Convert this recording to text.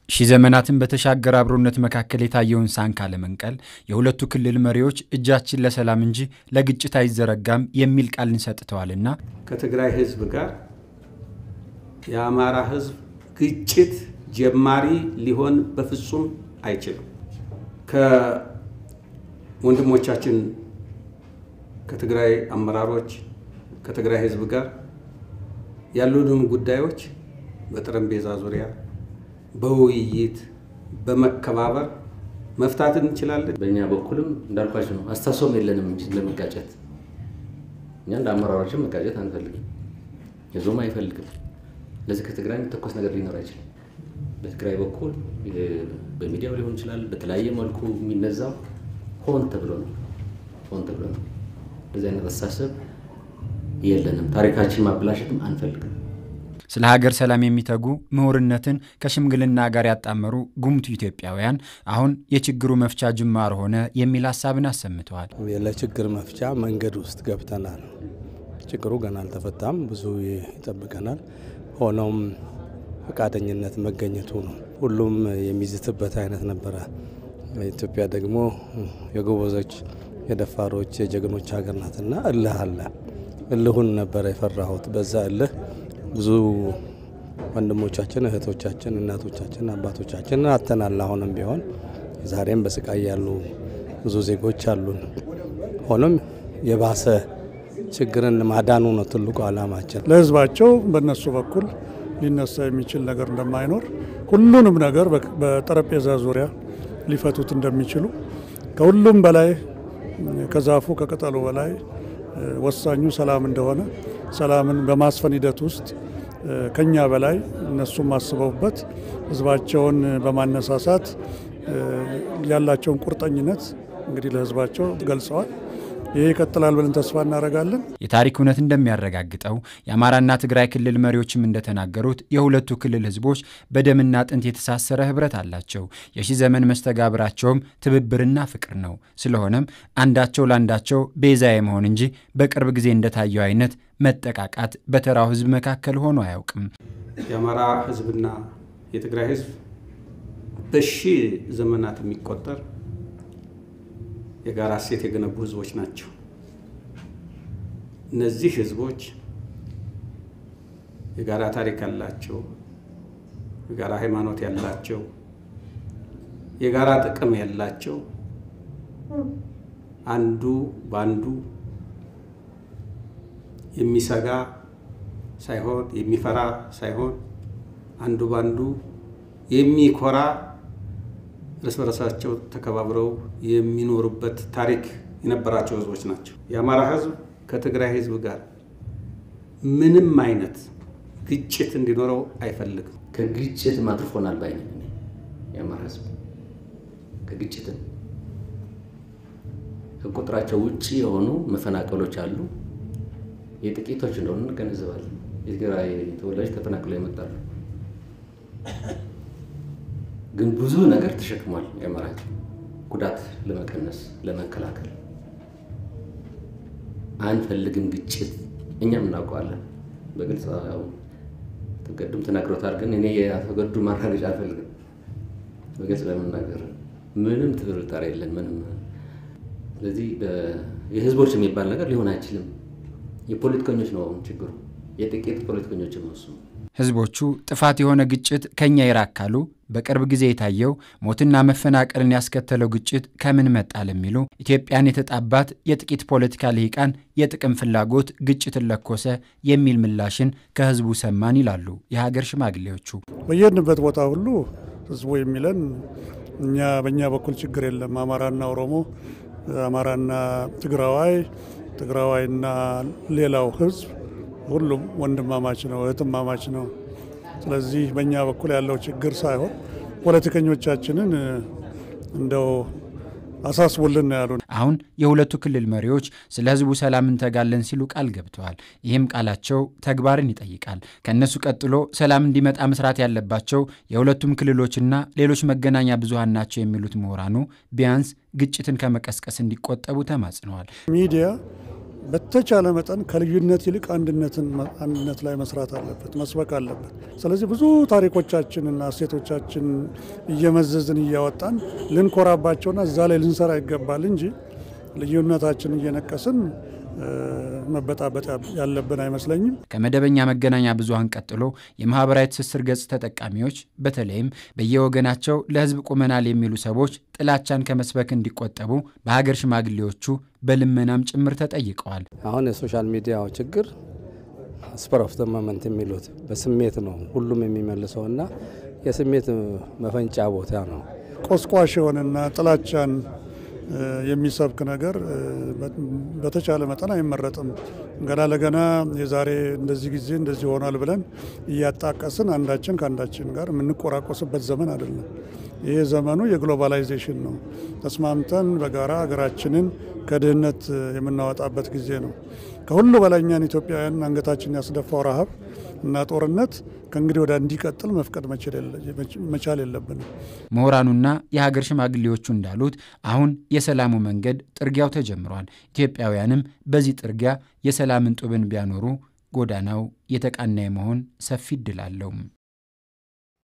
ሺህ ዘመናትን በተሻገረ አብሮነት መካከል የታየውን ሳንካ ለመንቀል የሁለቱ ክልል መሪዎች እጃችን ለሰላም እንጂ ለግጭት አይዘረጋም የሚል ቃልን ሰጥተዋልና ከትግራይ ሕዝብ ጋር የአማራ ሕዝብ ግጭት ጀማሪ ሊሆን በፍጹም አይችልም። ከወንድሞቻችን ከትግራይ አመራሮች ከትግራይ ሕዝብ ጋር ያሉንን ጉዳዮች በጠረጴዛ ዙሪያ በውይይት በመከባበር መፍታት እንችላለን። በእኛ በኩልም እንዳልኳቸው ነው። አስተሳሰብም የለንም እንጂ ለመጋጨት እኛ እንደ አመራሮችን መጋጨት አንፈልግም፣ ህዝቡም አይፈልግም። ለዚህ ከትግራይ የሚተኮስ ነገር ሊኖር አይችልም። በትግራይ በኩል በሚዲያው ሊሆን ይችላል፣ በተለያየ መልኩ የሚነዛው ሆን ተብሎ ነው። ሆን ተብሎ ነው። እንደዚህ አይነት አስተሳሰብ የለንም። ታሪካችን ማበላሸትም አንፈልግም። ስለ ሀገር ሰላም የሚተጉ ምሁርነትን ከሽምግልና ጋር ያጣመሩ ጉምቱ ኢትዮጵያውያን አሁን የችግሩ መፍቻ ጅማር ሆነ የሚል ሀሳብን አሰምተዋል። ለችግር መፍቻ መንገድ ውስጥ ገብተናል። ችግሩ ገና አልተፈታም፣ ብዙ ይጠብቀናል። ሆኖም ፈቃደኝነት መገኘቱ ነው። ሁሉም የሚዝትበት አይነት ነበረ። ኢትዮጵያ ደግሞ የጎበዞች የደፋሮች የጀግኖች ሀገር ናትና እልህ አለ። እልሁን ነበረ የፈራሁት። በዛ እልህ ብዙ ወንድሞቻችን፣ እህቶቻችን፣ እናቶቻችን፣ አባቶቻችን አተናል። አሁንም ቢሆን ዛሬም በስቃይ ያሉ ብዙ ዜጎች አሉን። ሆኖም የባሰ ችግርን ማዳኑ ነው ትልቁ ዓላማችን። ለሕዝባቸው በእነሱ በኩል ሊነሳ የሚችል ነገር እንደማይኖር ሁሉንም ነገር በጠረጴዛ ዙሪያ ሊፈቱት እንደሚችሉ ከሁሉም በላይ ከዛፉ ከቅጠሉ በላይ ወሳኙ ሰላም እንደሆነ ሰላምን በማስፈን ሂደት ውስጥ ከኛ በላይ እነሱም አስበውበት ህዝባቸውን በማነሳሳት ያላቸውን ቁርጠኝነት እንግዲህ ለህዝባቸው ገልጸዋል። ይሄ ይቀጥላል ብለን ተስፋ እናደርጋለን። የታሪክ እውነት እንደሚያረጋግጠው የአማራና ትግራይ ክልል መሪዎችም እንደተናገሩት የሁለቱ ክልል ህዝቦች በደምና አጥንት የተሳሰረ ህብረት አላቸው። የሺህ ዘመን መስተጋብራቸውም ትብብርና ፍቅር ነው። ስለሆነም አንዳቸው ለአንዳቸው ቤዛ የመሆን እንጂ በቅርብ ጊዜ እንደታየው አይነት መጠቃቃት በተራው ህዝብ መካከል ሆኖ አያውቅም። የአማራ ህዝብና የትግራይ ህዝብ በሺህ ዘመናት የሚቆጠር የጋራ እሴት የገነቡ ህዝቦች ናቸው። እነዚህ ህዝቦች የጋራ ታሪክ ያላቸው፣ የጋራ ሃይማኖት ያላቸው፣ የጋራ ጥቅም ያላቸው አንዱ በአንዱ የሚሰጋ ሳይሆን የሚፈራ ሳይሆን አንዱ በአንዱ የሚኮራ እርስ በርሳቸው ተከባብረው የሚኖሩበት ታሪክ የነበራቸው ህዝቦች ናቸው። የአማራ ህዝብ ከትግራይ ህዝብ ጋር ምንም አይነት ግጭት እንዲኖረው አይፈልግም። ከግጭት አትርፎናል ባይ ነኝ እኔ። የአማራ ህዝብ ከግጭትም ከቁጥራቸው ውጭ የሆኑ መፈናቀሎች አሉ። የጥቂቶች እንደሆኑ እንገነዘባለን። የትግራይ ተወላጅ ተፈናቅለው ይመጣሉ። ግን ብዙ ነገር ተሸክሟል። የአማራ ህዝብ ጉዳት ለመቀነስ ለመከላከል አንፈልግም ግጭት። እኛም እናውቀዋለን በግልጽ ያው ተገዱም ተናግሮታል። ግን እኔ የተገዱ ማረጋገጫ አልፈልግም። በግልጽ ለመናገር ምንም ጥርጣሬ የለን ምንም። ስለዚህ የህዝቦች የሚባል ነገር ሊሆን አይችልም። የፖለቲከኞች ነው ችግሩ፣ የጥቂት ፖለቲከኞች ነው እሱ። ህዝቦቹ ጥፋት የሆነ ግጭት ከኛ ይራቅ ካሉ በቅርብ ጊዜ የታየው ሞትና መፈናቀልን ያስከተለው ግጭት ከምን መጣ ለሚሉ ኢትዮጵያን የተጣባት የጥቂት ፖለቲካ ልሂቃን የጥቅም ፍላጎት ግጭትን ለኮሰ የሚል ምላሽን ከህዝቡ ሰማን ይላሉ የሀገር ሽማግሌዎቹ። በየሄድንበት ቦታ ሁሉ ህዝቡ የሚለን እኛ በእኛ በኩል ችግር የለም፣ አማራና ኦሮሞ፣ አማራና ትግራዋይ፣ ትግራዋይና ሌላው ህዝብ ሁሉም ወንድማማች ነው፣ እህትማማች ነው። ስለዚህ በእኛ በኩል ያለው ችግር ሳይሆን ፖለቲከኞቻችንን እንደው አሳስቡልን ነው ያሉን። አሁን የሁለቱ ክልል መሪዎች ስለ ህዝቡ ሰላም እንተጋለን ሲሉ ቃል ገብተዋል። ይህም ቃላቸው ተግባርን ይጠይቃል። ከእነሱ ቀጥሎ ሰላም እንዲመጣ መስራት ያለባቸው የሁለቱም ክልሎችና ሌሎች መገናኛ ብዙሃን ናቸው የሚሉት ምሁራኑ ቢያንስ ግጭትን ከመቀስቀስ እንዲቆጠቡ ተማጽነዋል። ሚዲያ በተቻለ መጠን ከልዩነት ይልቅ አንድነትን አንድነት ላይ መስራት አለበት፣ መስበክ አለበት። ስለዚህ ብዙ ታሪኮቻችንና እሴቶቻችን እየመዘዝን እያወጣን ልንኮራባቸውና እዛ ላይ ልንሰራ ይገባል እንጂ ልዩነታችን እየነቀስን መበጣበጥ ያለብን አይመስለኝም። ከመደበኛ መገናኛ ብዙኃን ቀጥሎ የማህበራዊ ትስስር ገጽ ተጠቃሚዎች በተለይም በየወገናቸው ለሕዝብ ቁመናል የሚሉ ሰዎች ጥላቻን ከመስበክ እንዲቆጠቡ በሀገር ሽማግሌዎቹ በልመናም ጭምር ተጠይቀዋል። አሁን የሶሻል ሚዲያው ችግር ስፐር ኦፍ መመንት የሚሉት በስሜት ነው ሁሉም የሚመልሰው እና የስሜት መፈንጫ ቦታ ነው። ቆስቋሽ የሆነና ጥላቻን የሚሰብክ ነገር በተቻለ መጠን አይመረጥም። ገና ለገና የዛሬ እንደዚህ ጊዜ እንደዚህ ሆኗል ብለን እያጣቀስን አንዳችን ከአንዳችን ጋር የምንቆራቆስበት ዘመን አይደለም። ይሄ ዘመኑ የግሎባላይዜሽን ነው። ተስማምተን በጋራ ሀገራችንን ከድህነት የምናወጣበት ጊዜ ነው። ከሁሉ በላይ እኛን ኢትዮጵያውያን አንገታችን ያስደፋው ረሃብ እና ጦርነት ከእንግዲህ ወደ እንዲቀጥል መፍቀድ መቻል የለብንም። ምሁራኑና የሀገር ሽማግሌዎቹ እንዳሉት አሁን የሰላሙ መንገድ ጥርጊያው ተጀምሯል። ኢትዮጵያውያንም በዚህ ጥርጊያ የሰላምን ጡብን ቢያኖሩ ጎዳናው የተቃና የመሆን ሰፊ እድል አለው።